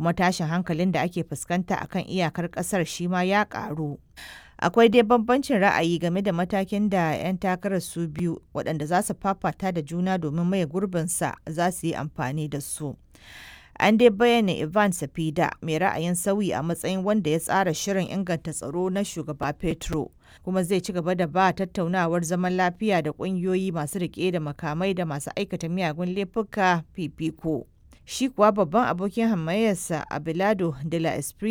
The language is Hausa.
kuma tashin hankalin da ake fuskanta akan iyakar ƙasar shi ma ya ƙaru. Akwai dai bambancin ra'ayi game da matakin da 'yan takarar su biyu waɗanda za su fafata da juna domin maye gurbinsa za su yi amfani da su. An dai bayyana Ivan Safida mai ra'ayin sauyi a matsayin wanda ya tsara shirin inganta tsaro na shugaba Petro, kuma zai ci gaba da ba tattaunawar zaman lafiya da ƙungiyoyi masu riƙe da makamai da masu aikata miyagun laifuka fifiko. Shi kuwa babban abokin hamayyarsa Abelardo de la Espriella